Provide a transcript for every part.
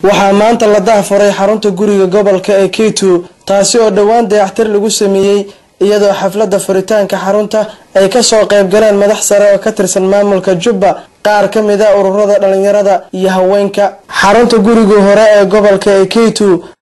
waxaa maanta la daahfuray xarunta guriga gobolka ee keitu taasi oo dhowaan dayaxtir lagu sameeyey iyadoo xafladda furitaanka xarunta ay kasoo qayb galeen madax sare oo ka tirsan maamulka jubba qaar ka mid a ururada dhalinyarada iyo haweenka xarunta guriga hore ee gobolka ee keitu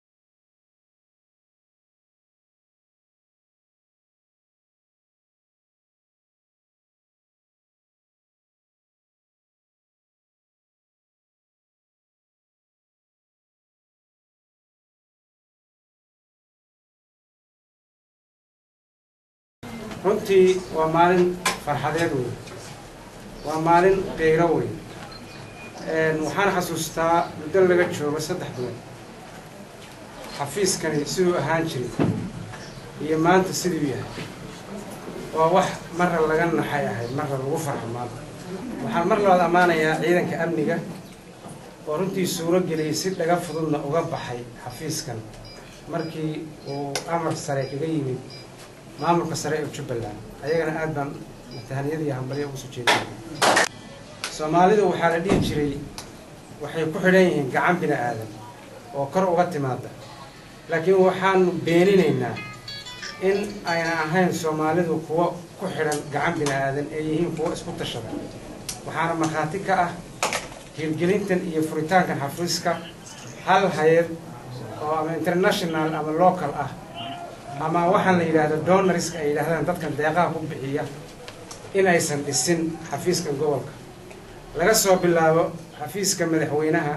runtii waa maalin farxadeed wey waa maalin qeyro wey waxaan xasuustaa muddo laga joogo saddex bilood xafiiskani siduu ahaan jiray iyo maanta siduu yahay waa wax marra laga naxay ahayd marra lagu farxo maanta waxaan mar labaad ammaanayaa ciidanka amniga oo runtii suuro geliyay si dhaga fududna uga baxay xafiiskan markii uu amar sare kaga yimid maamulka sare ee jubbaland ayagana aad baan matahaniyad iyo hambalyo ugu soo jeedinaya soomaalidu waxaa la dhihi jiray waxay ku xidhan yihiin gacan bini aadan oo kor uga timaada laakiin waxaanu beeninaynaa in ayna ahayn soomaalidu kuwo ku xidhan gacan bini aadan ee yihiin kuwo isku tashada waxaana markhaati ka ah hirgelintan iyo furitaankan xafiiska hal hay-ad oo ama international ama local ah ama waxaan la yidhaahdo donariska ay yidhahdaan dadkan deeqaha ku bixiya in aysan dhisin xafiiskan gobolka laga soo bilaabo xafiiska madaxweynaha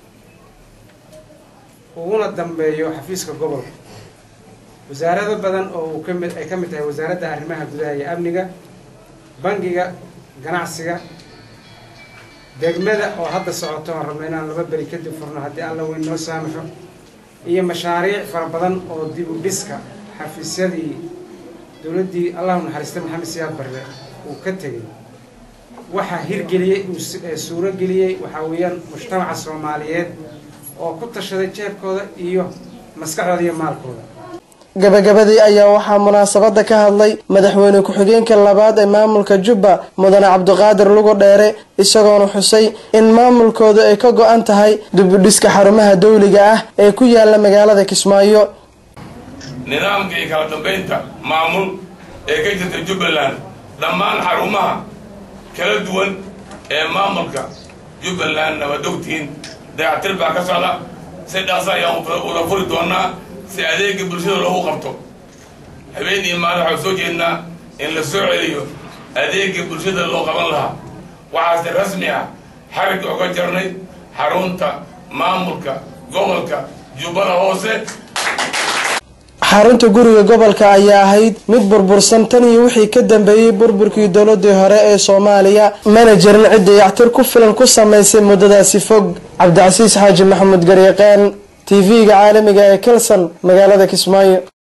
uguna dambeeyo xafiiska gobolka wasaarado badan oo uu kamid ay ka mid tahay wasaaradda arrimaha gudaha iyo amniga bangiga ganacsiga degmada oo hadda socoto aan rabno inaan laba beri kadib furno haddii alla weyn noo saamaxo iyo mashaariic fara badan oo dib u dhiska xafiisyadii dowladdii allahu naxariista maxamed siyaad barre uu ka tegey waxaa hirgeliyey uu suuro geliyey waxaa weeyaan mujtamaca soomaaliyeed oo ku tashaday jeebkooda iyo maskaxdooda iyo maalkooda gabagabadii ayaa waxaa munaasabada ka hadlay madaxweyne ku-xigeenka labaad ee maamulka jubba mudane cabdiqaadir lugu dheere isagoona xusay in maamulkooda ay ka go-an tahay dibudhiska xarumaha dawliga ah ee ku yaala magaalada kismaayo nidaamka iyo kala dambaynta maamul ee ka jirta jubbaland dhammaan xarumaha kala duwan ee maamulka jubbalandna waad ogtihiin dayactir baa ka socda si dhaqsa ayaan wada furi doonaa si adeega bulshada loogu qabto habeen iyo maalin waxaan soo jeednaa in la soo celiyo adeega bulshada loo qaban lahaa waxaase rasmi ah xarigga oga jarnay xarunta maamulka gobolka jubbada hoose xarunta guriga gobolka ayaa ahayd mid burbursan tan iyo wixii ka dambeeyey burburkii dowladii hore ee soomaaliya mana jirin cid dayactir ku filan ku samaysay muddadaasi fog cabdicasiis xaaji maxamuud garyaqeen t v-ga caalamiga ee kelson magaalada kismaayo